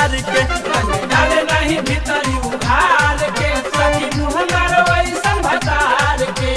भतार के रंग डाले नहीं भीतरी उघार के सखी मुँह मारो ऐसन भतार के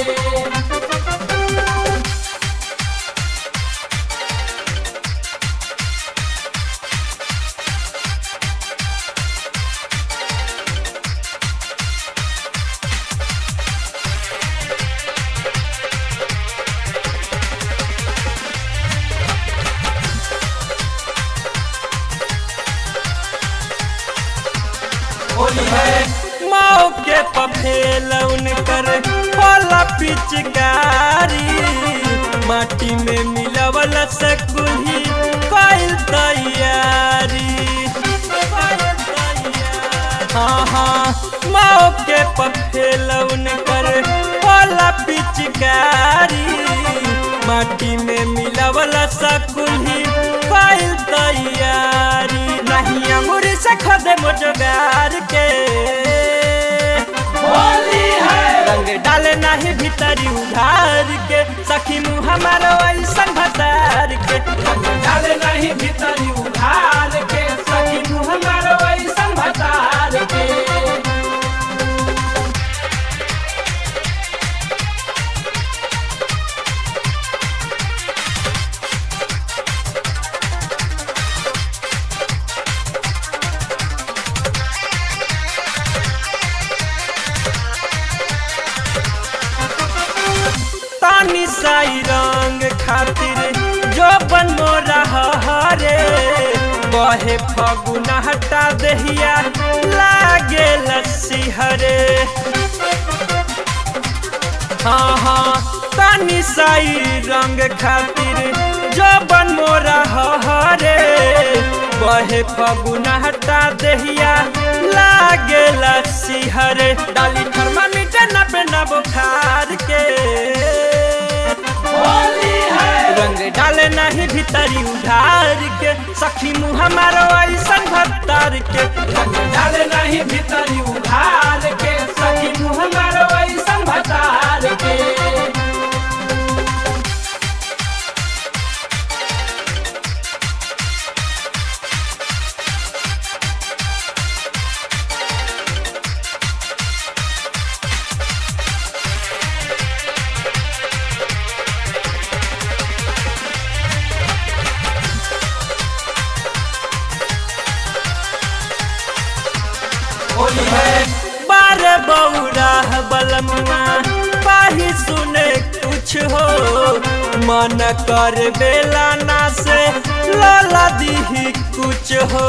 होली है मौके पर फेल उनकर होला पिचकारी माटी में मिलवल सकुही कइल तैयारी हाँ हाँ मौके पर फेल उनकर होला पिचकारी माटी में मिलवल सकुही कइल तैयारी नहीं अंगूरी से खदे मोजगार के होली है रंग डाले नहीं भीतरी उधार के सखी मुँह हमारो ऐसन भतार के रंग डाले नहीं भीतरी उघार के सखी मुँह मारो ऐसन भतार के तानी साई रंग खातिर जो बन मोरा हरे बहे फगुना हटा दहिया लागे लस्सी हरे हाँ हाँ तानी साई रंग खातिर जो बन मोरा हरे बहे फगुना हटा दहिया लागे लस्सी हरे डाली थर्मामीटर नबे न बुखार के होली है रंग डाले नहीं भीतरी उधार के सखी मुँह हमारो ऐसन भत्तार के रंग डाले नहीं भीतरी उघार के सखी मुँह मारो ऐसन भतार के होली है बारे बौरा बलमुआ पाही सुने कुछ हो मन कर बेला ना से लाला दीही कुछ हो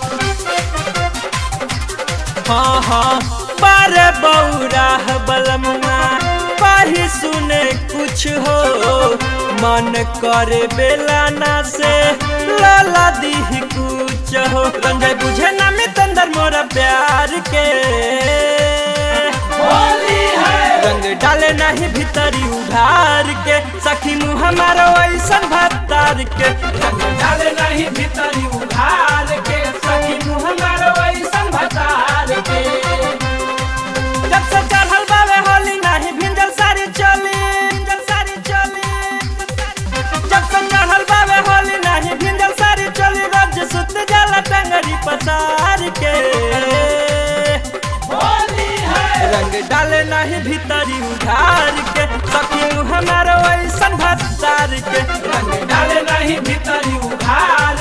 हाँ हाँ बारे बौरा बलमुआ पाही सुने कुछ हो मन कर बेला ना से लाला दीही कुछ हो रंजय बुझे ना में तंदर मोरा प्यार के होली है रंग डाले नहीं भीतरी उधार के सखी मुँह हमारो ऐसन भत्तार के रंग डाले नहीं भीतरी उघार के सखी मुँह मारो ऐसन भतार के जब से चढ़ल बावे होली नहीं भिंजल सारी चली भिंजल सारी चली जब से चढ़ल बावे होली नहीं भिंजल सारी चली रोज सुत जाला टंगरी पसार के होली है रंग डाले नहीं भीतरी उधार के सखी मुँह हमारो ऐसन भत्तार के रंग डाले नहीं भीतरी उघार